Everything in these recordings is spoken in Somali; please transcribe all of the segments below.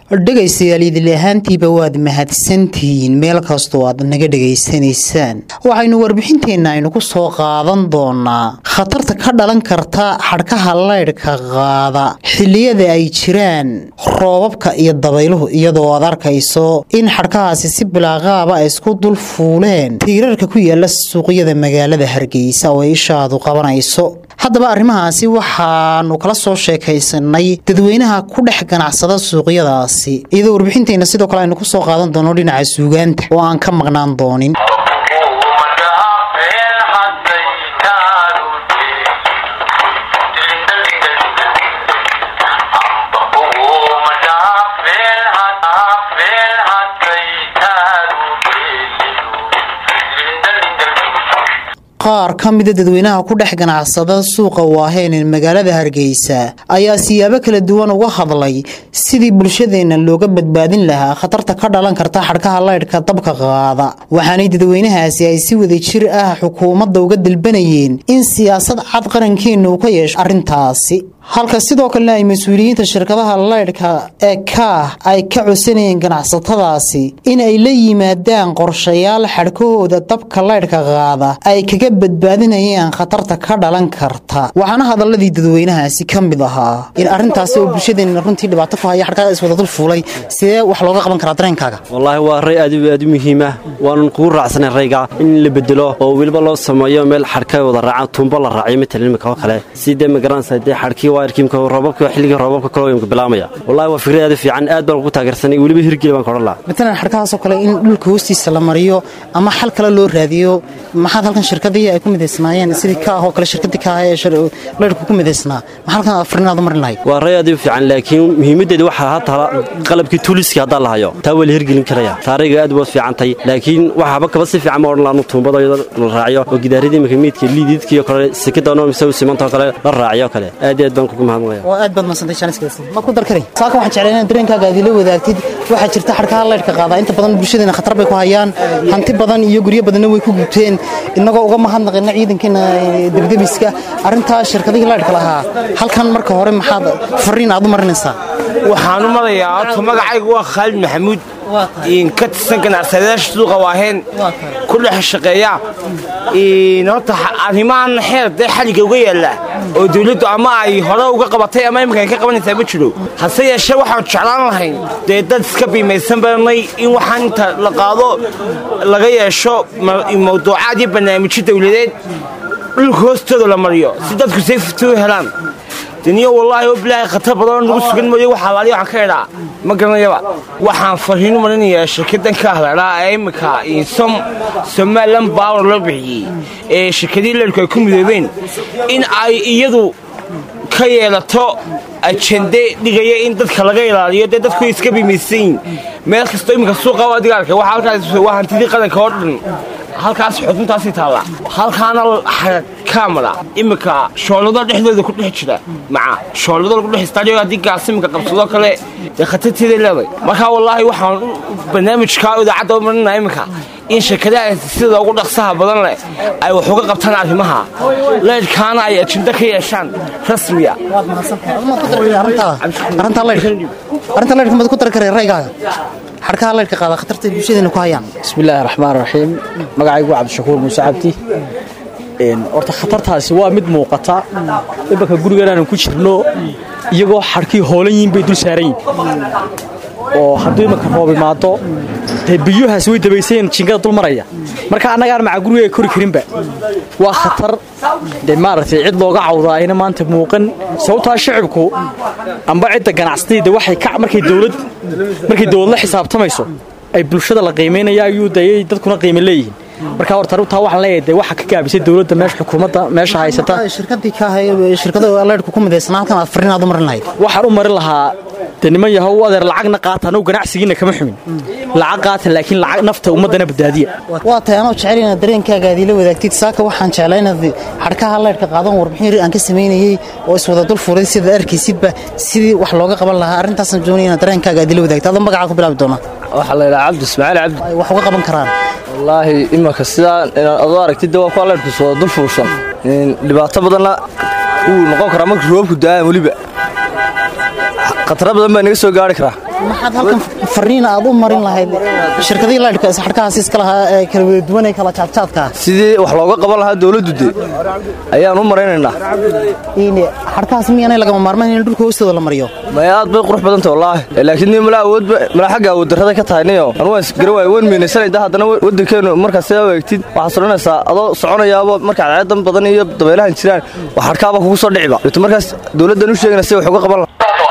dhegaystayaal idil ahaantiiba waad mahadsantihiin meel kastoo aad naga dhegaysanaysaan waxaynu warbixinteenna aynu ku soo qaadan doonaa khatarta ka dhalan karta xadhkaha laydhka qaada xilliyada ay jiraan roobabka iyo dabayluhu iyadoo aad arkayso in xadhkahaasi si bilaaqaaba ay isku dul fuuleen tiirarka ku yaala suuqyada magaalada hargeysa oo ay ishaadu qabanayso haddaba arrimahaasi waxaanu kala soo sheekaysanay dadweynaha ku dhex ganacsada suuqyadaasi iyadoo warbixinteenna sidoo kale aynu ku soo qaadan doono dhinaca suugaanta oo aan ka maqnaan doonin qaar ka mida dadweynaha ku dhex ganacsada suuqa waaheen ee magaalada hargeysa ayaa siyaabo kala duwan uga hadlay sidii bulshadeenna looga badbaadin lahaa khatarta ka dhalan karta xadhkaha laydhka dabka qaada waxaanay dadweynahaasi ay si wada jir ah xukuumadda uga dalbanayeen in siyaasad cad qarankeenna uu ka yeesho arrintaasi halka sidoo kalena ay mas-uuliyiinta shirkadaha laydhka ee kaah ay ka codsanayeen ganacsatadaasi in ay la yimaadaan qorshayaal xadhkahooda dabka laydhka qaada ay kaga badbaadinayaan khatarta ka dhalan karta waxaana hadaladii dadweynahaasi ka mid ahaa in arrintaasi oo bulshadeenna runtii dhibaato ku haya xadhkaha iswada dul fuulay sidee wax looga qaban karaa dareenkaaga wallaahi waa ray aad aad u muhiima waanan kugu raacsanay rayga in la bedelo oo weliba loo sameeyo meel xadhka wada raaca tuumbo la raaciyo matalan imika oo kale sidee magaranaysa dee xadhkii roobabka xilligii roobabka kalooyimka bilaamaya wallahi waa fikrad aad u fiican aad baan ugu taageersanay weliba hirgeli baan ka odhan lahaa matalan xadhkahaasoo kale in dhulka hoostiisa la mariyo ama xal kale loo raadiyo maxaad halkan shirkadii ay ku midaysnaayeen sidii kaah oo kale shirkadii kaah ee laydhku ku midaysnaa maxaa halkan afrinaad u marin lahayd waa ray aad u fiican laakiin muhiimaddeeda waxaa hataa qalabkii tuuliskii haddaan la hayo taa waa la hirgelin karaya taariga aad waad fiicantay laakiin waxaaba kaba si fiican ma odhan laanu tuumbada la raaciyo oo gidaaradii imika miidka liididkii oo kale sikadaanoo mise simantoo kale la raaciyo kale aad iyo aad baan kugu mahadnaqaya oo aad baad madsantay jaaniskaasi ma ku dar karay saaka waxaan jeclaa inaad dareenkaaga aad ila wadaagtid waxaa jirta xadhkaha laydhka qaadaa inta badan bulshadeena khatar bay ku hayaan hanti badan iyo guryo badanna way ku gubteen innagoo uga mahadnaqina ciidankeena debdemiska arrintaa shirkadihii laydhka lahaa halkan marka hore maxaad fariin aad u marinaysaa waxaan u marayaa horta magacaygu waa khaalid maxamuud ka tirsan ganacsadayaasha suuqa waaheen ku dhex shaqeeya horta arrimahan xeer dee xaliga uga yaalla oo dawladdu ama ay hore uga qabatay ama imika ay ka qabanaysaa ma jiro hase yeeshee waxaan jeclaan lahayn dee dad iska biimaysan badanay in waxaan inta la qaado laga yeesho mawduucaad iyo barnaamijyo dawladeed dhulka hoostooda la mariyo si dadku safety u helaan daniyo wallaahi oo bilaahi khatar badanoo nagu sugan mooye waxa alaali waxaan ka idhaa ma garanayaba waxaan farriin u marinayaa shirkaddan ka ahladhaa ee imminka som somalilan baawer loo bixiyey ee shirkadii leerku ay ku midoobeen in ay iyadu ka yeelato ajende dhigaya in dadka laga ilaaliyo dee dadku iska bimaysan yihin meel kastoo imminka suuqa adiga arkay waxa halkaas waa hantidii qaranka oo dhan halkaas xuduntaasii taalla halkaana kamara iminka shoolado dhexdooda ku dhex jira maca shoolado lagu dhex istaajiyo haddii gaas iminka qabsadoo kale dee khatarteeday leeday marka wallaahi waxaan barnaamijkaa idaacadda u marinaa iminka in shirkadaha sida ugu dhaqsaha badan leh ay wax uga qabtaan arrimaha leydhkaana ay ajendo ka yeeshaan rasmiya arrintaa laydhka maad ku dari karay raygaaga xadhkaha laydhka qaada khatarta bulshadeena ku hayaan bismillaahi raxmaan raxiim magacaygu waa cabdishakuur muuse cabdi horta khatartaasi waa mid muuqata imanka gurigan aanan ku jirno iyagoo xadhkii hoolan yihiin bay dul saaran yihin oo hadduu imanka roob imaado dee biyuhaas way dabaysayeen jingada dul maraya marka annagaan maca guriga kori karinba waa khatar dee maaragtay cid looga cawdaa ayna maanta muuqan sababtaa shicibku amba cidda ganacsatayda waxay ka markay dowlad markay dowlad la xisaabtamayso ay bulshada la qiimaynaya ayuu dayay dadkuna qiimo leeyihiin marka horta runtaa waxaan leeyahay dee waxa ka gaabisay dowladda meesha xukuumadda meesha haysata shirkadii ka ahay shirkada laydhku ku midaysnaa halkan aad fariin aad u marin lahayd waxaan u marin lahaa dee niman yahow adeer lacagna qaata anugu ganacsigiina kama xumin lacag qaata laakiin lacag nafta ummaddana badbaadiya waa tahay anoo jecel inaad dareenkaaga aad ila wadaagtid saaka waxaan jeclaa inaad xadhkaha laydhka qaadan warbixin ri aan ka samaynayey oo iswada dul furay sidaad arkaysidba sidii wax looga qaban lahaa arrintaasan doonaya inaad dareenkaaga aad ila wadaagtid adoo magacaa ku bilaabi doonaa waxaa la yidhaha cabdi ismaaciil cabdi ay wax uga qaban karaan wallaahi imanka sidaa adoo aragtidda waa kuwa leyrhku soo dul fuursan dhibaato badanna wuu noqon karaa marka roobku daa'an weliba khataro badan baa inaga soo gaari karaa maxaad halkan fariin aad u marin lahayd shirkadihii laydhka xadhkahaas iska lahaa ee kala wada duwan ee kala jaadjaadka sidii wax looga qaban lahaa dowladdu de ayaan u maraynaynaa xadhkahaas miyaanay lagama maarmayn in dhulka hoostooda la mariyo maya aad bay qurux badanta wallaahi laakiin ni mala awood mala xagga awood darrada ka tahay niyo anu waan isgara waay waan miinaysanayda haddana waddankeenu markaad sidaa u eegtid waxaad soranaysaa adoo soconayaaba markaad ceedan badan iyo dabeelahan jiraan wax xadhkaaba kugu soo dhiciba ito markaas dowladdan u sheegana si wax uga qaban lahaa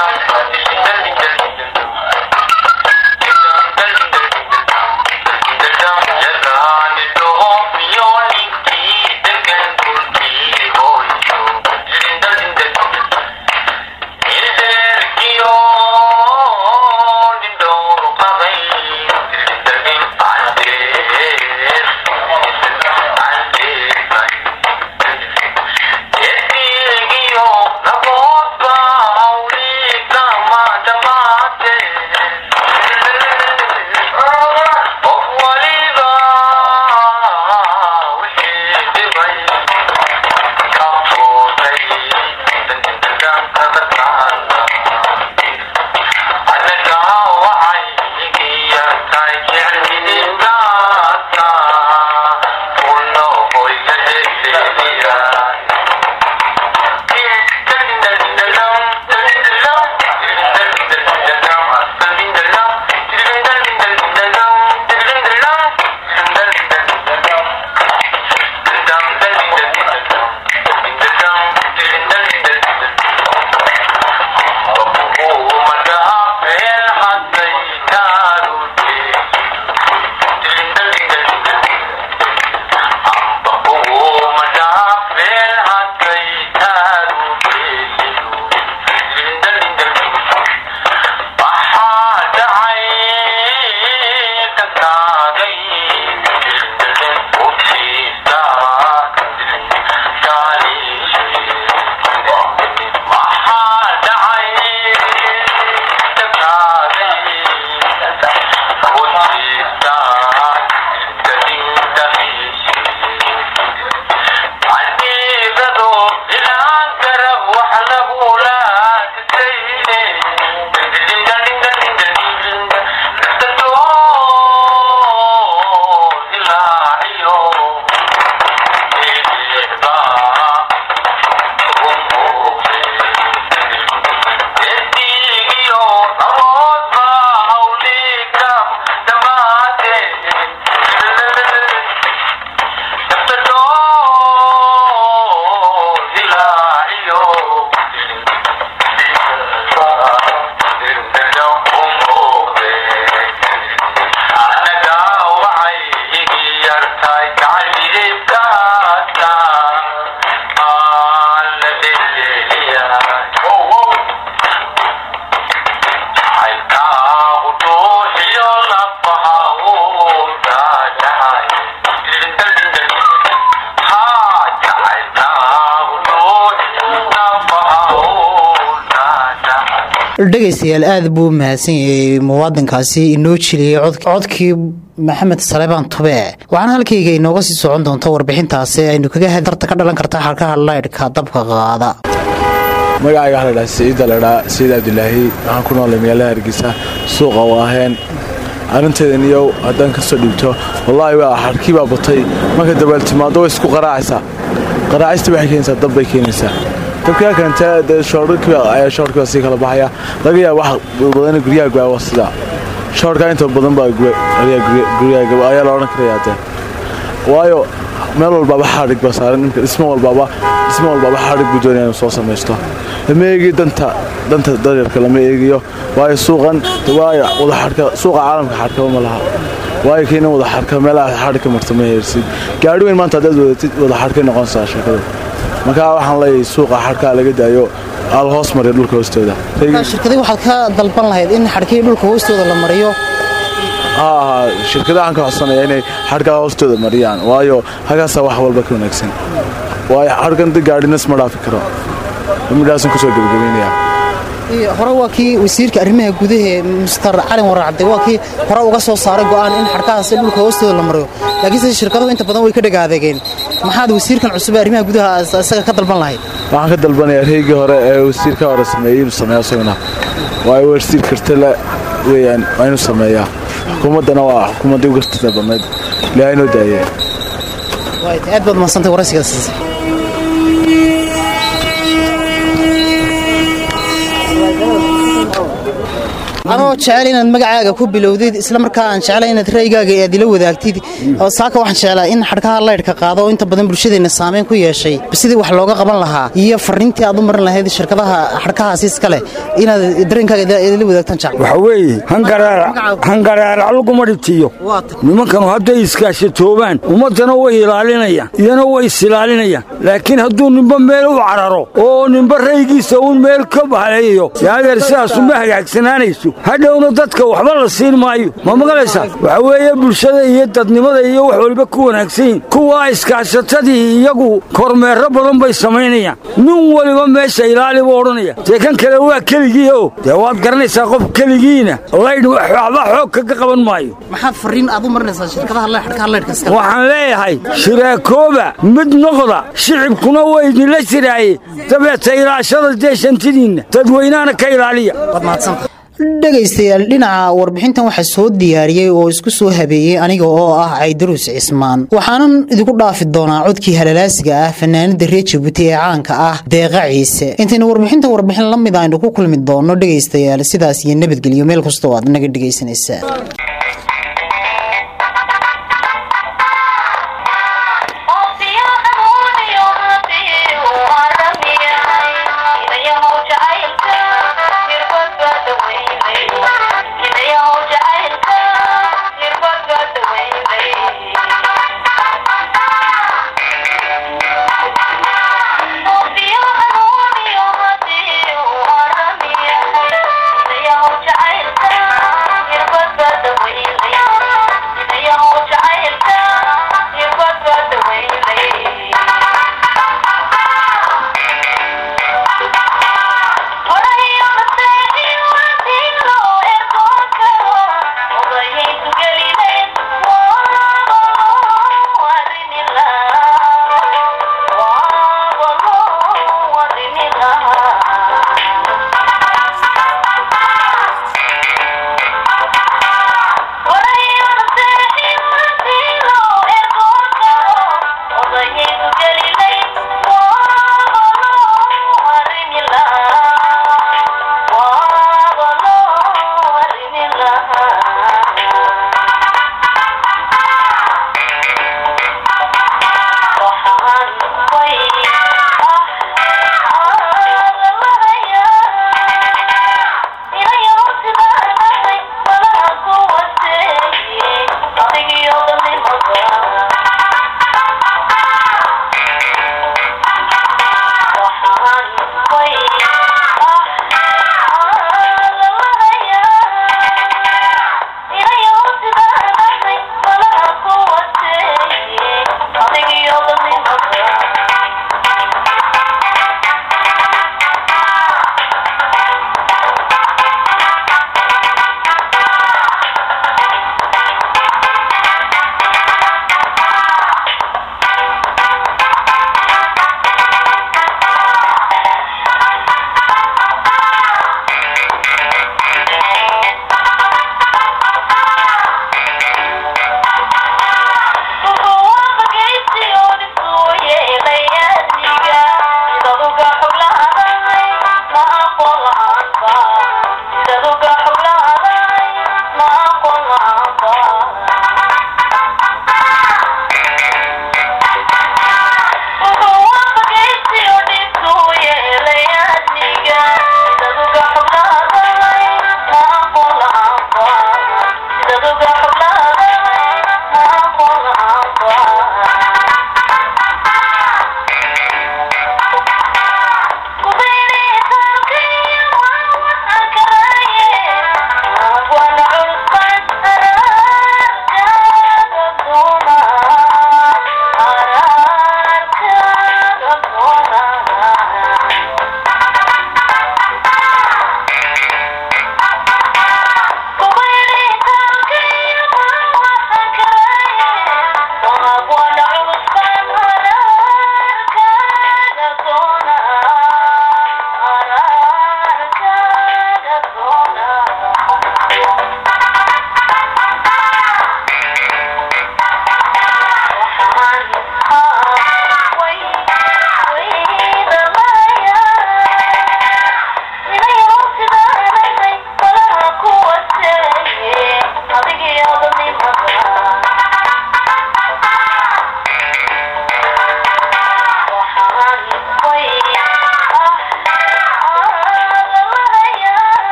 dhegaystayaal aad buu mahadsan yahay muwaadinkaasi inoo jiliyey codkii maxamed salebaan tube waxaana halkayga inooga sii socon doonta warbixintaasi aynu kaga hadarta ka dhalan karta xarkaha laydhka dabka qaada magacayga waxaa ladhaha siciidda ladhaa siciid cabdilaahi waxaan ku noolay magaalada hargeysa suuqa oo aheen arrinteedan iyo haddaan ka soo dhiibto wallaahi waa xarkii baa batay marka dabeel timaado way isku qaraacaysaa qaraacista waxay keenaysaa dab bay keenaysaa dabkaa keentee dee shoorhkiiayaa shoorhkii baa sii kala baxaya laga yaaba wax badan guryaha gaawa sidaa shoorhkaa inta badan baa guryaha ayaa la odhan karayaa dee waayo meel walbaaba xadhig baa saaran imka dhismo walbaaba dhismo walbaaba xadhig buu doonaya inuu soo samaysto lama eegiyo danta danta daryarka lama eegiyo waayo suuqan waayo wadaxadhka suuqa caalamka xadhkaba ma laha waayo kiina wadaxadhka meelaha xadhig ka marta ma heersid gaadhi weyn maanta haddaad wadatid wadaxadhkay noqonaysaa sheekada markaa waxaan leeyahay suuqa xadhkaa laga daayo al hoos mariya dhulka hoostooda shirkadii waxaad ka dalban lahayd in xadhkii dhulka hoostooda la mariyo haa shirkadahan ka codsanaya inay xadhkaa hoostooda mariyaan waayo hagaasaa wax walba ka wanaagsan waayo xadhkan da gaadhinas ma dhaafi karo midhaasan kusoo gebagabeynaya hore waa kii wasiirka arrimaha gudaha mister calin waracde waa kii hore uga soo saaray go'aan in xadhkahaas dhulka hoostooda la mariyo laakiinse shirkaduhu inta badan way ka dhagaadeegeen maxaad wasiirkan cusub ee arrimaha gudaha isaga ka dalban lahayd waxaan ka dalbanayaa reygii hore ee wasiirka hore sameeyey inuu sameeyo isaguna waayo wasiir kartale weyaan waa inuu sameeyaa xukuumaddana waa xukuumaddii ugu tirta badnayd ilaahay noo daayee aad baad mahadsantay waraysigaas anoo jecel inaad magacaaga ku bilowdid isla markaa aan jeclay inaad ra'yigaaga aad ila wadaagtid oo saaka waxaan jeclaa in xadhkaha laydhka qaado oo inta badan bulshadeenna saameyn ku yeeshay sidii wax looga qaban lahaa iyo fariintii aad u marin lahayd shirkadaha xadhkahaasi iskale inaad dareenkaaga ila wadaagtaan jecl waxa weeye hangaraarac laguma dhibtiyo nimankanu hadday iskaashatoobaan ummaddana way ilaalinayaan iyana way isilaalinayaan laakiin hadduu nimba meel u cararo oo nimba raygiisa uun meel ka bahaleeyayo yaadeer sidaasuma hagaagsanaanayso hadhowna dadka waxba la siin maayo ma maqlaysaa waxa weeye bulshada iyo dadnimada iyo wax waliba ku wanaagsan yihin kuwaa iskaashatadii iyagu kormeerro badan bay samaynayaan nin waliba meesha ilaali buu odhanaya dee kan kale waa keligii oo dee waad garanaysaa qof keligiina laydh waxba xoog kaga qaban maayo maxaad fariin aad u marinaysaa shirkadaha xadhkaha laydhka iskale waxaan leeyahay shiraakooba mid noqda shicibkuna waa idinla jiraaye dabeeta ilaashada dee shantidiinna dadweynahana ka ilaaliya dhegaystayaal dhinaca warbixintan waxaa soo diyaariyey oo isku soo habeeyey aniga oo ah caydaruus cismaan waxaanan idinku dhaafi doonaa codkii halalaasiga ah fanaanida reer jabuuti ee caanka ah deeqa ciise intaynu warbixintan warbixin la mid aynu ku kulmi doonno dhegaystayaal sidaas iyo nabadgelyo meel kastoo aad naga dhegaysanaysaa